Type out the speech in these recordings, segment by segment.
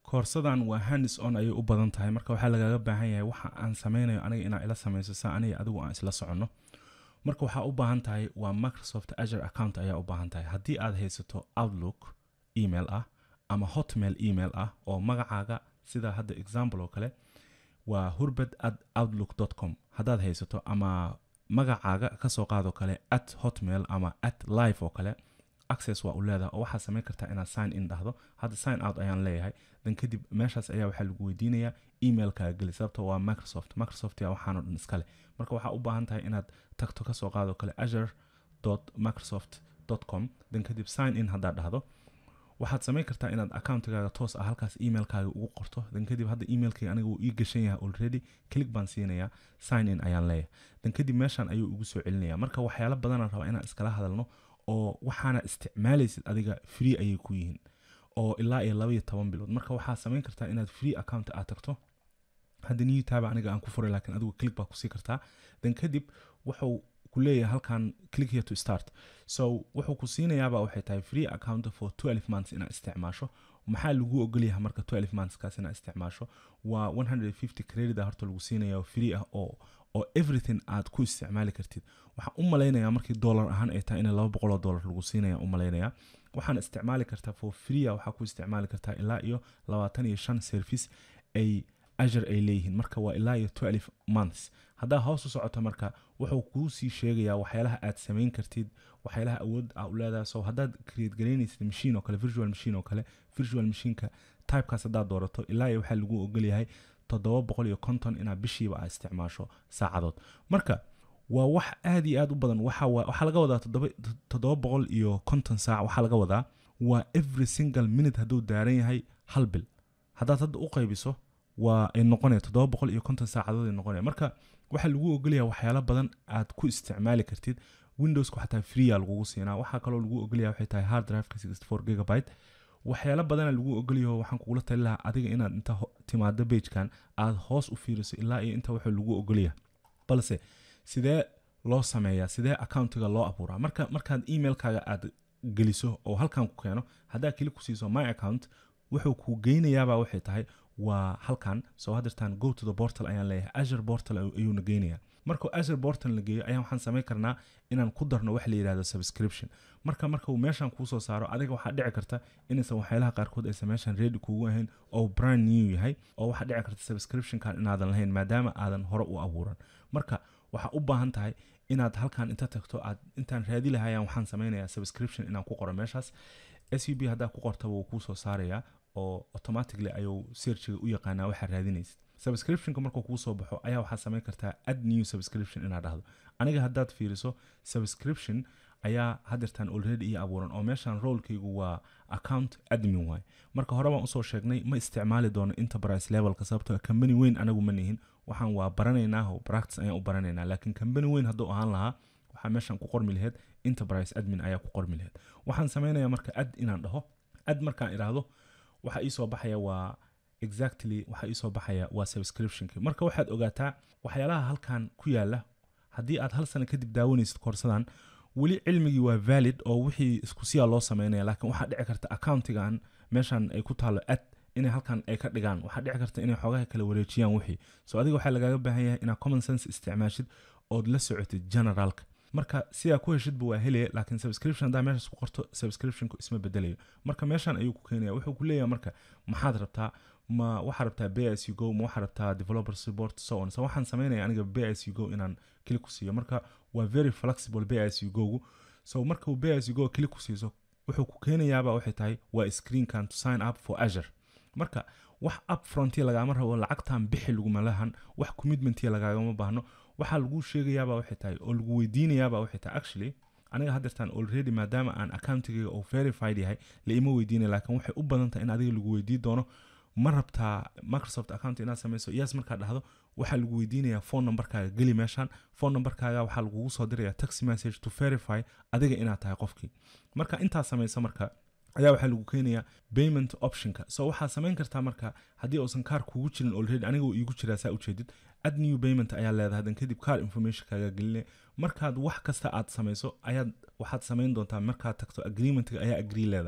koorsadan waa handis on ayay u badan tahay marka waxaa lagaaga baahan yahay waxa aan sameynayo aniga inaa ila samayso sa aniga adigu aan isla soconno marka waxaa u baahan tahay waa microsoft azure account ayaa u baahan tahay haddii aad haysato outlook email ah ama hotmail email ah oo magacaaga sida hadda example oo kale waa hurbad at outlook com haddaad haysato ama magacaaga kasoo qaadoo kale at hotmail ama at live oo kale access waa u leedahay oo waxaad samayn kartaa inaad sign in dhahdo hadda sign out ayaan leeyahay dan kadib meeshaas ayaa waxaa lagu weydiinayaa emailkaaga geli sababto waa microsoft microsoft yaa waxaanoo dhan iskale marka waxaa u baahan tahay inaad tagto kasoo qaadoo kale azure microsoft com dan kadib sign in haddaad dhahdo waxaad samayn kartaa inaad accountigaaga toos ah halkaas emailkaaga ugu qorto dan kadib hadda emailkayga aniga wuu ii gashan yahay already click baan siinayaa sign in ayaan leeyahay dan kadib meeshan ayuu igu soo celinaya marka waxyaalo badanaan rabaa inaan iskala hadalno oo waxaana isticmaalaysid adiga free ayay ku yihiin oo ilaa iyo laba iyo toban bilood marka waxaad samayn kartaa inaad free account aad tagto hadda new tab aniga aan ku furay laakiin adigu click baa kusii kartaa dan kadib wuxuu ku leeyahay halkan click here to start so wuxuu ku siinayaaba waxay tahay free account for 12 months inaad isticmaasho maxaa lagu ogolyahay marka 12 monthskaas inaad isticmaasho waa 150 credit ah horta lagu siinaya oo free ah oo oo everything aad ku isticmaali kartid waxaan u malaynayaa markii dollar ahaan ay tahay in laba boqol oo dollar lagu siinaya u malaynayaa waxaan isticmaali kartaa for free ah waxaa ku isticmaali kartaa ilaa iyo labaatan iyo shan service ay azure ay leeyihiin marka waa ilaa iyo 12 months haddaa hoos u socoto marka wuxuu kuu sii sheegayaa waxyaalaha aad samayn kartid waxyaalaha awood aa u leedahay so haddaad create garaynaysid machine oo kale virtual machine oo kale virtual machineka typekaas haddaad doorato ilaa iyo waxaa lagu ogolyahay toddoba boqol iyo konton inaad bishiiba aad isticmaasho saacadood marka waa wax aad iyo aad u badan waxa waxaa laga wadaa toddoba boqol iyo konton saac waxaa laga wadaa waa every single minute hadduu daaran yahay hal bil haddaad hadda u qaybiso waa ay noqonaya toddoba boqol iyo konton saacadood ay noqonaya marka waxaa lagu ogolyaha waxyaalo badan aad ku isticmaali kartid windowsku xataa freea lagugu siinaa waxaa kaloo lagu ogolyaha waxay tahay hard driveka sixty four gigabyte waxyaalo badana lagu ogolyaho waxaan kugula tali lahaa adiga inaad inta timaado bagekan aad hoos u fiiriso ilaa iyo inta wuxuu lagu ogolyaha balse sidee loo sameeyaa sidee accountiga loo abuuraa marka markaad emailkaaga aad geliso oo halkan ku keeno haddaa keli ku siiso my account wuxuu ku geynayaaba waxay tahay waa halkan soo hadirtaan go to the portal ayaan leeyahay azure portal ayuuna geynayaa markuu azure portal la geeyo ayaan waxaan samayn karnaa inaan ku darno wax la yidhahdo subscription marka marka uu meeshan kuu soo saaro adiga waxaa dhici karta inaysan waxyaalaha qaarkood aysan meeshan ready kuugu ahayn oo brand new yahay oo waxaa dhici karta subscriptionkan inaadan lahayn maadaama aadan hore u abuuran marka waxaa u baahan tahay inaad halkan inta tagto aad intaan raadi lahayaan waxaan samaynayaa subscription inaan ku qoro meeshaas s u b haddaa ku qortaba wuu kuu soo saarayaa oo automatically ayuu searchiga u yaqaanaa waxaa raadinaysid subscriptionka markuu kuu soo baxo ayaa waxaad samayn kartaa add new subscription inaad dhahdo aniga haddaad fiiriso subscription ayaa hadirtaan already ii abuuran oo meeshan roolkaygu waa account admin waay marka hore baan usoo sheegnay ma isticmaali doono enterprise levelka sababtoo company weyn anagu ma nihin waxaan waa baranaynaa oo practice ayaan u baranaynaa laakiin company weyn hadduu ahaan lahaa waxaa meeshan ku qormi laheyd enterprise admin ayaa ku qormi laheyd waxaan samaynayaa marka ad inaan dhaho ad markaan idhaahdo waxaa iisoo baxaya waa exactly waxaa iisoo baxaya waa subscriptionki marka waxaad ogaataa waxyaalaha halkan ku yaala haddii aad hal sano kadib daawanaysid koorsadan weli cilmigii waa valid oo wixii isku siyaa loo sameynaya laakiin waxaa dhici karta accountigan meeshan ay ku taalo ad inay halkan ay ka dhigaan waxaa dhici karta inay xoogaha kala wareejiyaan wixii so adiga waxaa lagaaga baahan yahay inaad common sense isticmaashid ood la socotid generalka marka sidaa ku heshidba waa helaya laakiin subscription haddaa meeshaas ku qorto subscriptionku isma bedelayo marka meeshan ayuu ku keenaya wuxuu ku leeyahay marka maxaad rabtaa ma waxaa rabtaa b s u go ma waxaa rabtaa developer support so on so waxaan sameynaya aniga b s u go inaan kili ku siiyo marka waa very flexible b s u gogu so markuu b s u go kili ku siiso wuxuu ku keenayaaba waxay tahay waa screenkan to sign up for azure marka wax up frontiya lagaama rabo lacagtan bixi laguma lahan wax commitmentiya lagaagama baahno waxaa lagu sheegayaaba waxay tahay oo lagu weydiinayaaba waxay tahay actually aniga haddeertaan already maadaama aan accountigayga oo verified yahay la ima weydiinaya laakiin waxay u badan tahay in adiga lagu weydii doono ma rabtaa microsoft account inaad samayso yes markaad dhahdo waxaa lagu weydiinayaa phone numberkaaga geli meeshan phone numberkaaga waxaa lagugu soo diraya text message to verify adiga inaad tahay qofkii marka intaad samayso marka ayaa waxaa lagu keenayaa payment optionka so waxaad samayn kartaa marka haddii uusan kaar kugu jirin already aniga uu iigu jiraa saa ujeedid add new payment ayaa leedahay dan kadib car information kaaga geline markaad wax kasta aad samayso ayaad waxaad samayn doontaa markaad tagto agreementga ayaa agree leedahay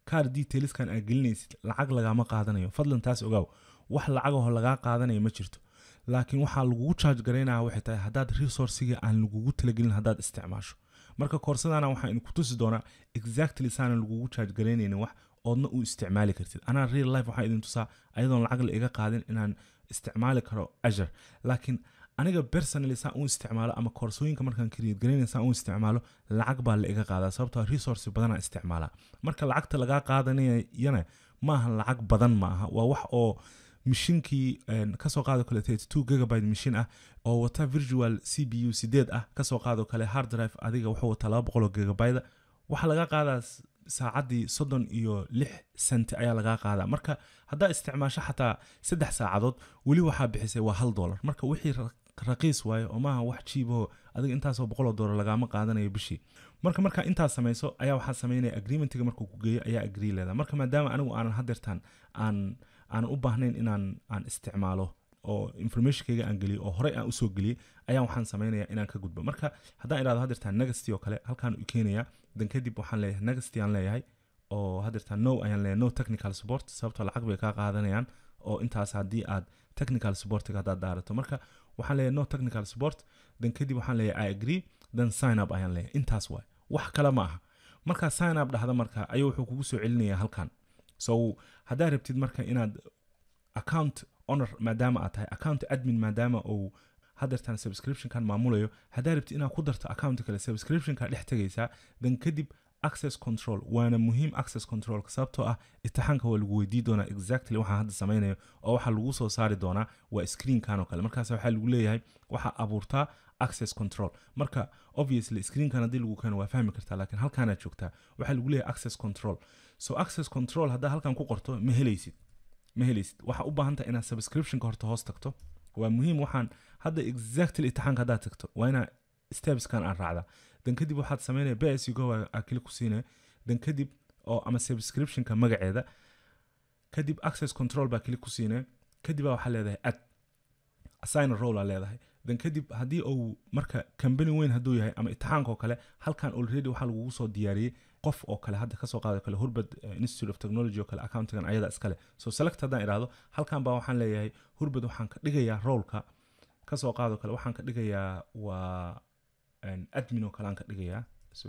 kaar detailskan aad gelinaysid lacag lagama qaadanayo fadlan taas ogaaw wax lacagaho lagaa qaadanayo ma jirto laakiin waxaa lagugu charge garaynaya waxay tahay haddaad resourciga aan lagugu talagelin haddaad isticmaasho marka koorsadana waxaa idinku tusi doonaa exactly saana lagugu charge garaynaynin wax oodna u isticmaali kartid anaa real life waxaa idin tusaa ayadoon lacag la iga qaadin inaan isticmaali karo azure laakiin aniga personally saan u isticmaalo ama koorsooyinka markaan create garaynaya saan u isticmaalo lacag baa la iga qaadaa sababtoo resource badanaa isticmaalaa marka lacagta lagaa qaadanayana maaha lacag badan ma aha waa wax oo mishinkii kasoo qaado kale two gigabyte mishin ah oo wata virtual c b u sideed ah kasoo qaado kale hard drive adiga wuxuu wataa laba boqol oo gigabyte waxaa laga qaadaa saacaddii soddon iyo lix senti ayaa lagaa qaadaa marka haddaa isticmaasho xataa saddex saacadood weli waxaa bixisay waa hal dollar marka wixii raqiis waayo oo maaha wax jiibaho adiga intaasoo boqoloo dollar lagaama qaadanayo bishii marka markaa intaas samayso ayaa waxaa sameynaya agreementiga markuu ku geeyo ayaa agree leeda marka maadaama anigu aanan hadeertaan aan aanan u baahnayn inaan aan isticmaalo oo informationkayga aan geliyo oo horey aan usoo geliyey ayaa waxaan sameynaya inaan ka gudbo marka haddaan idhahdo hadeertaan negasty oo kale halkaan u keenaya dan kadib waxaan leeyahay negasty aan leeyahay oo hadeertaan no ayaan leeyahay no technical support sababtoo lacag bay kaa qaadanayaan oo intaas haddii aad technical supportiga haddaad daarato marka waxaan leeyahay no technical support dan kadib waxaan leeyahay i agree then sign up ayaan leeyahay intaas waay wax kale ma aha markaa sign up dhahda marka ayuu wuxuu kugu soo celinaya halkan so haddaa rabtid marka inaad account honor maadaama aad tahay account admin maadaama uu hadeertaan subscriptionkan maamulayo haddaa rabtid inaad ku darto account kale subscriptionka dhex tegaysaa dan kadib access control waana muhiim access controlka sababtoo ah itixaanka waa lagu weydii doonaa exactly waxaan hadda samaynayo oo waxaa lagu soo saari doonaa waa screenkan oo kale markaas waxaa lagu leeyahay waxaa abuurtaa access control marka obviously screenkan haddii lagu keeno waa fahmi kartaa laakiin halkaanaad joogtaa waxaa lagu leeyahay access control so access control haddaa halkan ku qorto ma helaysid ma helaysid waxaa u baahan tahay inaad subscriptionka horta hoos tagto waa muhiim waxaan hadda exactly itixaanka haddaad tagto waa inaa stepskan aan raacdaa dan kadib waxaad sameynaya bs go aa kili ku siinaya dan kadib oo ama subscriptionka magaceeda kadib access control baa kili ku siinaya kadib baa waxaa leedahay ad assign role aa leedahay dan kadib haddii uu marka company weyn hadduu yahay ama itixaanka oo kale halkan already waxaa lagugu soo diyaariyey qof oo kale hadda kasoo qaado kale hurbad institute of technology oo kale accountigan ayada iskale so select haddaan idhaahdo halkan baa waxaan leeyahay hurbad waxaan ka dhigayaa roleka kasoo qaado kale waxaan ka dhigayaa waa admin oo kale aan ka dhigayaa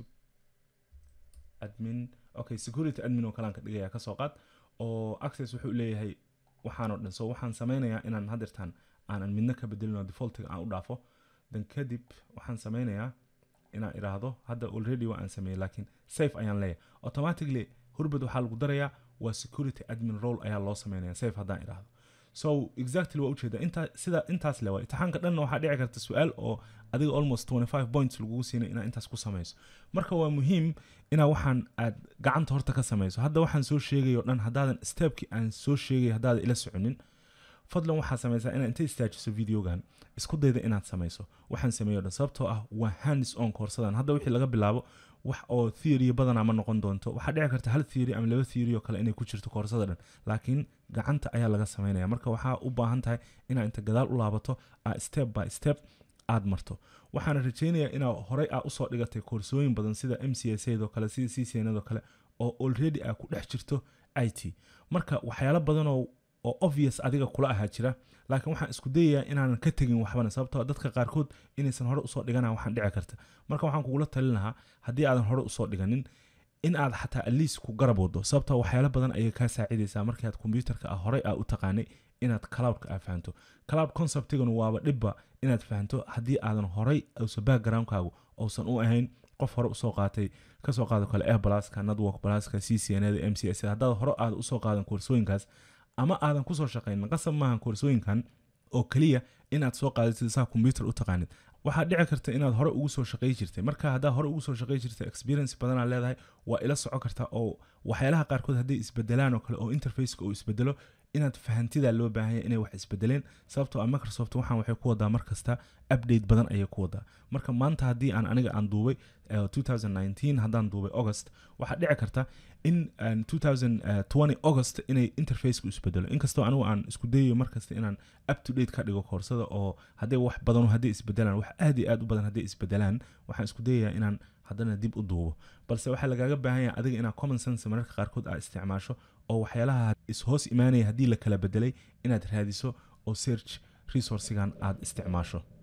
admin okay security admin oo kale aan ka dhigayaa kasoo qaad oo access wuxuu leeyahay waxaanoo dhan so waxaan sameynayaa inaan hadeertaan aanan midna ka bedelino defaultiga aan u dhaafo dan kadib waxaan sameynayaa inaan idhaahdo hadda already waa aan sameeyey laakiin safe ayaan leeyahay automatically hurbad waxaa lagu darayaa waa security admin role ayaa loo sameynaya safe haddaan idhaahdo so exactly waa ujeeda intaa sida intaas le waa itixaanka dhanna waxaa dhici karta su-aal oo adiga almost 25 points lagugu siinay inaa intaas ku samayso marka waa muhiim inaa waxaan aad gacanta horta ka samayso hadda waxaan soo sheegay o dhan haddaadan stepkii aan soo sheegay haddaadan ila soconin fadlan waxaad samaysaa inaad inta istaajiso videogan isku dayda inaad samayso waxaan sameeyo dhan sababtoo ah waa hands on koorsadan hadda wixii laga bilaabo wax oo theory badanaa ma noqon doonto waxaa dhici karta hal theory ama laba theory oo kale inay ku jirto koorsada dhan laakiin gacanta ayaa laga sameynaya marka waxaa u baahan tahay inaad inta gadaal u laabato aa step by step aad marto waxaana rajeynayaa inaa horey aa usoo dhigatay koorsooyin badan sida m c s oo kale sida c c n oo kale oo already aa ku dhex jirto i t marka waxyaalo badanoo oo obvious adiga kula ahaa jira laakiin waxaan isku dayayaa inaanan ka tegin waxbana sababtoo dadka qaarkood inaysan hore usoo dhigana waxaan dhici karta marka waxaan kugula talin lahaa haddii aadan hore usoo dhiganin in aad xataa aliis ku garab wado sababtoo waxyaalo badan ayay kaa saacidaysaa markaad kombyuutarka ah horey aa u taqaanay inaad cloudka aa fahanto cloud conceptiganu waaba dhibba inaad fahanto haddii aadan horey uusa backgroundkaagu uusan u ahayn qof hore usoo qaatay kasoo qaado kale air blaska network blaska c c n m c s haddaad hore aad usoo qaadan koorsooyinkaas ama aadan kusoo shaqaynin qasab maahan koorsooyinkan oo keliya inaad soo qaadatid saa kombyuutar u taqaanid waxaa dhici karta inaad hore ugu soo shaqay jirtay marka haddaa hore ugu soo shaqay jirtay experience badanaa leedahay waa ila soco karta oo waxyaalaha qaarkood hadday isbedelaan oo kale oo interfaceka uu isbedelo inaad fahantidaa loo baahanya inay wax isbedeleen sababtoo ah microsoft waxaan waxay ku wadaa mar kasta update badan ayay ku wadaa marka maanta haddii aan aniga aan duubay 2019 haddaan duubay august waxaa dhici karta in 2020 august inay interfaceka isbedelo inkastoo anigu aan isku dayayo markasta inaan up to date ka dhigo koorsada oo hadday wax badan hadday isbedelaan wax aad iyo aad u badan hadday isbedelaan waxaan isku dayayaa inaan haddana dib u duubo balse waxaa lagaaga baahan yahay adiga inaad common sense mararka qaarkood aad isticmaasho oo waxyaalaha is-hoos imaanaya haddii la kala bedelay inaad raadiso oo search resourcigan aad isticmaasho